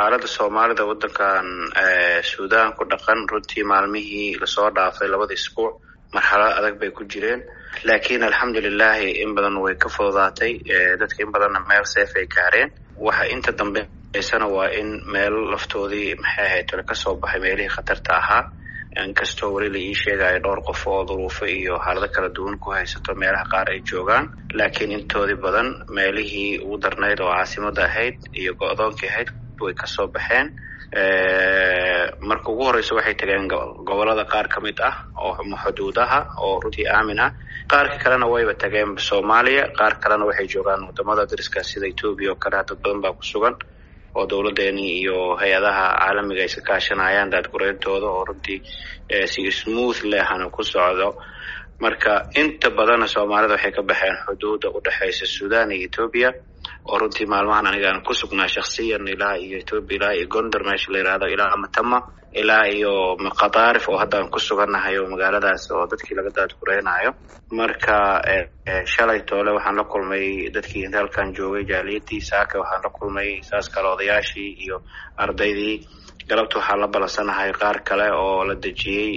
xaalada soomaalida wadankan suudaan ku dhaqan runtii maalmihii lasoo dhaafay labada isbuuc marxalad adag bay ku jireen laakiin alxamdulilahi in badan way ka fududaatay dadka in badanna meel seef ay gaareen waxa inta dambeysana waa in meel laftoodii maxay ahayd ole kasoo baxay meelihii khatarta ahaa inkastoo weli la ii sheegayo dhowr qof oo duruufo iyo xaalado kala duwan ku haysato meelaha qaar ay joogaan laakiin intoodii badan meelihii ugu darnayd oo caasimada ahayd iyo go-doonkii ahayd way kasoo baxeen marka ugu horeysa waxay tageen gobolada qaar ka mid ah oo xuduudaha oo runtii aamin ah qaarka kalena wayba tageen soomaaliya qaar kalena waxay joogaan wadamada dariska sida etoobiya oo kale dad badan baa ku sugan oo dowladeeni iyo hay-adaha caalamiga ay iska kaashanayaan daadgureyntooda oo runtii si smooth lehana ku socdo marka inta badana soomaalida waxay ka baxeen xuduuda udhexeysa sudan iyo etoobiya oo runtii maalmahan anigaan ku sugnaa shaksiyan ilaa iyo etoobiya ilaa iyo gondar meesha la yihahdo ilaa matama ilaa iyo khadaarif oo haddaan ku sugannahay oo magaaladaas oo dadkii laga daadgureynayo marka shalay toole waxaan la kulmay dadkii halkan joogay jaaliyadii saaka waxaan la kulmay saas kale odayaashii iyo ardaydii galabta waxaa la balansanahay qaar kale oo la dejiyey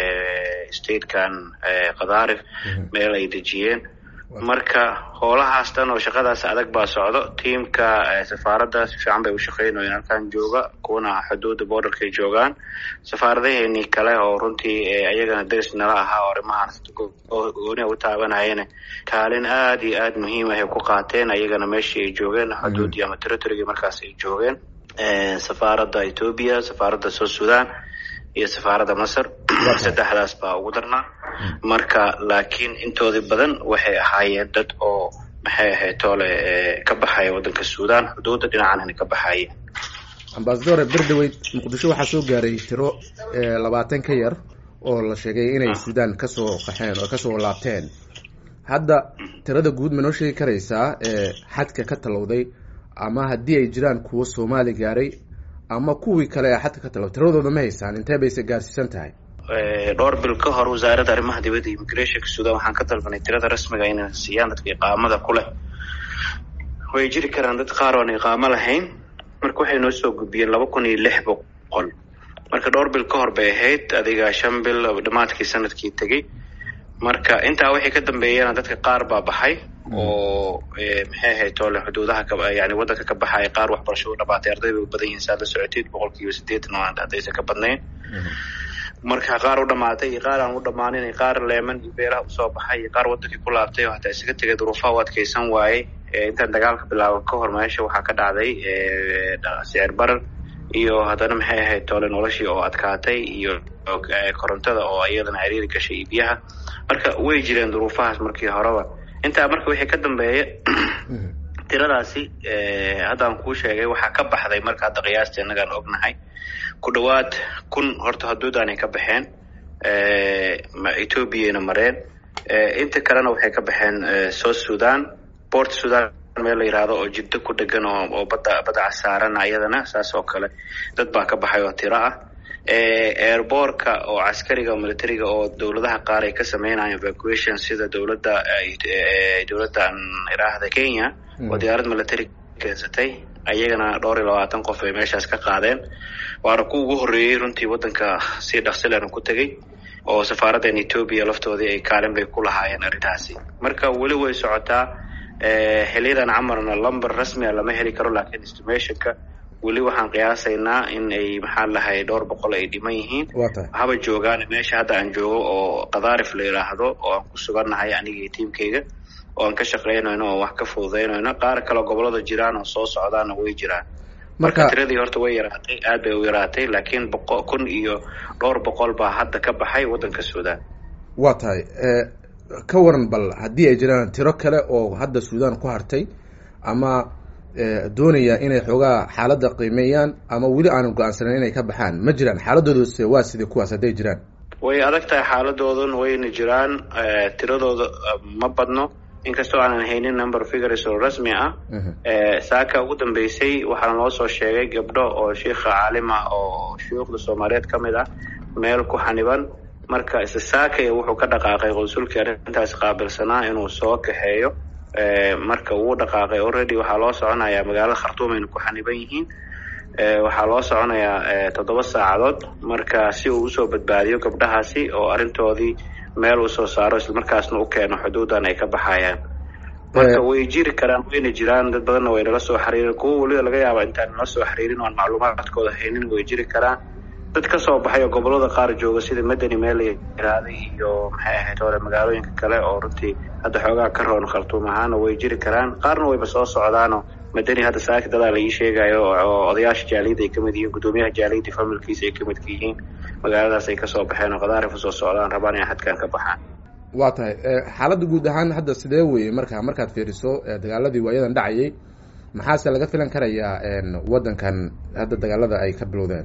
statekan khadaarif meel ay dejiyeen marka howlahaas dhan oo shaqadaas adag baa socdo tiamka safaaradda si fiican bay u shaqeynayeen halkan jooga kuwana xuduudda borderkay joogaan safaaradaheenii kale oo runtii ayagana deris nala ahaa oo arrimahaan gooni u taabanayeen kaalin aada iyo aada muhiim ah ay ku qaateen ayagana meeshii ay joogeen xuduuddii ama territorygii markaas ay joogeen safaaradda etoobiya safaaradda south sudan iyo safaaradda masar saddexdaas baa ugu darnaa marka laakiin intoodii badan waxay ahaayeen dad oo maxay ahayd toole ka baxaya waddanka suudaan xuduudda dhinacanana ka baxaya ambasadore berdaweyd muqdisho waxaa soo gaaray tiro labaatan ka yar oo la sheegay inay suudaan kasoo qaxeen oo kasoo laabteen hadda tirada guud ma noo sheegi karaysaa xadka ka talowday ama haddii ay jiraan kuwo soomaali gaaray ama kuwii kale ee xadka ka talow tiradooda ma haysaan intee bayse gaarsiisan tahay dhowr bil ka hor wasaaradda arrimaha dibadda immigrationka sudan waxaan ka dalbanay tirada rasmiga inay siiyaan dadka iqaamada ku leh way jiri karaan dad qaar oan iqaamo lahayn marka waxay noo soo gudbiyeen laba kun iyo lix boqol marka dhowr bil ka hor bay ahayd adiga shan bil dhamaadkii sanadkii tegey marka intaa wixii ka dambeeyana dadka qaar baa baxay oo maxay ahayd toole xuduudaha yani waddanka ka baxaya qaar waxbarasho u dhamaatay arday bay u badan yihiin saad la socoteed boqol kiiba sideetan oo haddaysan ka badnayn marka qaar u dhamaatay iyo qaar aan u dhammaanin qaar leeman iyo beeraha usoo baxay iyo qaar waddankii ku laabtay oo hataa isaga tegay duruufaha u adkeysan waayey intaan dagaalka bilaaban ka hor meesha waxaa ka dhacday sicir barar iyo haddana maxay ahayd toole noloshii oo adkaatay iyo korontada oo iyadana ciriiri gashay iyo biyaha marka way jireen duruufahaas markii horeba intaa marka wixii ka dambeeya tiradaasi haddaan kuu sheegay waxaa ka baxday marka hadda qiyaastii innagaan ognahay ku dhawaad kun horta haduudaanay ka baxeen ethoobiana mareen inta kalena waxay ka baxeen south sudan port sudan meel la yihahdo oo jiddo ku dhegan oo oo badda badda casaarana iyadana saas oo kale dad baa ka baxay oo tiro ah airbortka oo caskariga oo militariga oo dowladaha qaar ay ka sameynayaan evacuation sida dowladda dowladdan iraahda kenya oo diyaarad military keensatay ayagana dhowr iyo labaatan qof ay meeshaas ka qaadeen waana ku ugu horreeyey runtii waddanka si dhaqsilena ku tegey oo safaaraddan etoobiya laftoodii ay kaalin bay ku lahaayeen arrintaasi marka weli way socotaa xiliyadan camarna lumber rasmia lama heli karo laakiin estimationka weli waxaan qiyaasaynaa in ay maxaan lahay dhowr boqol ay dhiman yihiin haba joogaan meesha hadda aan joogo oo kadaarif la yidhaahdo oo aan ku sugannahay aniga iyo tiimkayga oo aan ka shaqaynayno oo wax ka fududaynayno qaar kaleo gobolada jiraan oo soo socdaana way jiraan marka tiradii horta way yaraatay aad bay u yaraatay laakiin boqo kun iyo dhowr boqol baa hadda ka baxay waddanka suudaan waa tahay ka waran bal haddii ay jiraan tiro kale oo hadda suudaan ku hartay ama doonaya inay xoogaa xaaladda qiimeeyaan ama weli aanan go-aansanan inay ka baxaan ma jiraan xaaladoodas waa sidai kuwaas hadday jiraan way adag tahay xaaladoodan wayna jiraan tiradooda ma badno inkastoo aanan haynin number figures oo rasmi ah saaka ugu dambeysay waxaana loo soo sheegay gabdho oo sheikha caalim ah oo shuyuukhda soomaaliyeed ka mid ah meel ku xaniban marka isla saakaya wuxuu ka dhaqaaqay qonsulkii arrintaas qaabilsanaa inuu soo kaxeeyo marka wuu dhaqaaqay already waxaa loo soconayaa magaalada khartuum ayna ku xaniban yihiin waxaa loo soconayaa toddoba saacadood marka si uu usoo badbaadiyo gabdhahaasi oo arrintoodii meel usoo saaro islamarkaasna u keeno xuduudan ay ka baxayaan marka way jiri karaan wayna jiraan dad badanna way nala soo xiriirin kuwa weliba laga yaaba intaan nala soo xiriirin oan macluumaadkooda haynin way jiri karaan dad ka soo baxay oo gobolada qaar jooga sida madani meel la yiraaday iyo maxay ahayd hore magaalooyinka kale oo runtii hadda xoogaa ka roon khartuum ahaana way jiri karaan qaarna wayba soo socdaano madani hadda saaki dadaa la ii sheegayo oo odayaasha jaaliyadda ay kamid yihiin guddoomiyaha jaaliyadda familkiisa ay kamid ka yihiin magaaladaas ay kasoo baxeen oo khadaarif usoo socdaan rabaan inay xadkan ka baxaan waa tahay xaaladda guud ahaan hadda sidee weye marka markaad fiiriso dagaaladii waayadan dhacayay maxaase laga filan karayaa waddankan hadda dagaalada ay ka bilowdeen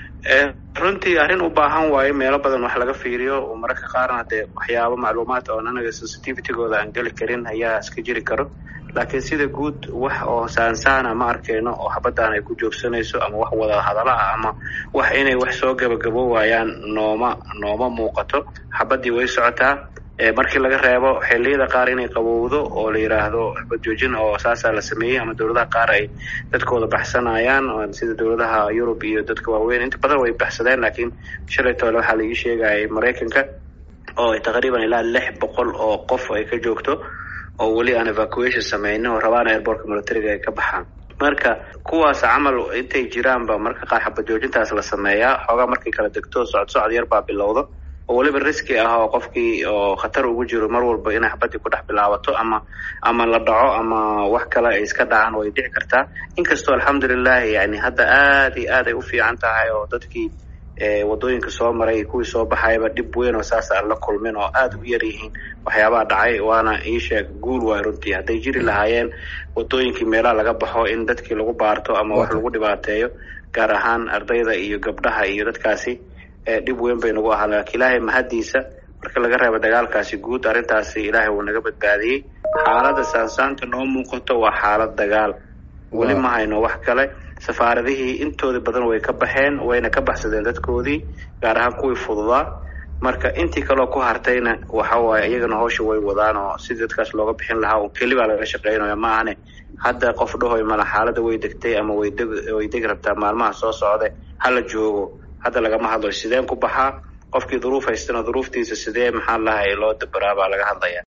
runtii arrin u baahan waayo meelo badan wax laga fiiriyo mararka qaarna dee waxyaabo macluumaad oon anaga sensitivitygooda aan geli karin ayaa iska jiri karo laakiin sida guud wax oo saansaana ma arkeyno oo habaddan ay ku joogsanayso ama wax wada hadala ah ama wax inay wax soo gabagabo waayaan nooma nooma muuqato xabaddii way socotaa markii laga reebo xilliyada qaar inay qabowdo oo la yidhaahdo xabad joojin oo saasaa la sameeyey ama dowladaha qaar ay dadkooda baxsanayaan sida dowladaha yurub iyo dadka waaweyn inta badan way baxsadeen laakiin shalay toole waxaa la ii sheegayay maraykanka oo taqriiban ilaa lix boqol oo qof ay ka joogto oo weli aan evacuation sameynin oo rabaan airbortka militariga ay ka baxaan marka kuwaas camal intay jiraanba marka qaar xabad joojintaas la sameeyaa xoogaa markay kala degto socod socod yar baa bilowda oo weliba riski ah oo qofkii oo khatar ugu jiro mar walba inay xabadii ku dhex bilaabato ama ama la dhaco ama wax kale ay iska dhacaan way dhici kartaa inkastoo alxamdulilahi yani hadda aada iyo aad ay u fiican tahay oo dadkii wadooyinka soo maray kuwii soo baxayaba dhib weyn oo saas aan la kulmin oo aada u yar yihiin waxyaabaha dhacay waana ii sheeg guul waay runtii hadday jiri lahaayeen wadooyinkii meelaha laga baxo in dadkii lagu baarto ama wax lagu dhibaateeyo gaar ahaan ardayda iyo gabdhaha iyo dadkaasi dhib weyn bay nagu ahaa laakiin ilaahay mahaddiisa marka laga reebo dagaalkaasi guud arrintaasi ilaahay wuu naga badbaadiyey xaaladda saansaanta noo muuqato waa xaalad dagaal weli ma hayno wax kale safaaradihii intooda badan way ka baxeen wayna ka baxsadeen dadkoodii gaar ahaan kuwii fududaa marka intii kaleo ku hartayna waxa waaye iyagana hawsha way wadaan oo sidii dadkaas looga bixin lahaa un keli baa laga shaqeynaya ma ahane hadda qof dhahoy mala xaaladda way degtay ama way deg way degi rabtaa maalmaha soo socda hala joogo hadda lagama hadlayo sideen ku baxaa qofkii duruuf haystana duruuftiisa sidee maxaa lahay loo dabaraa baa laga hadlaya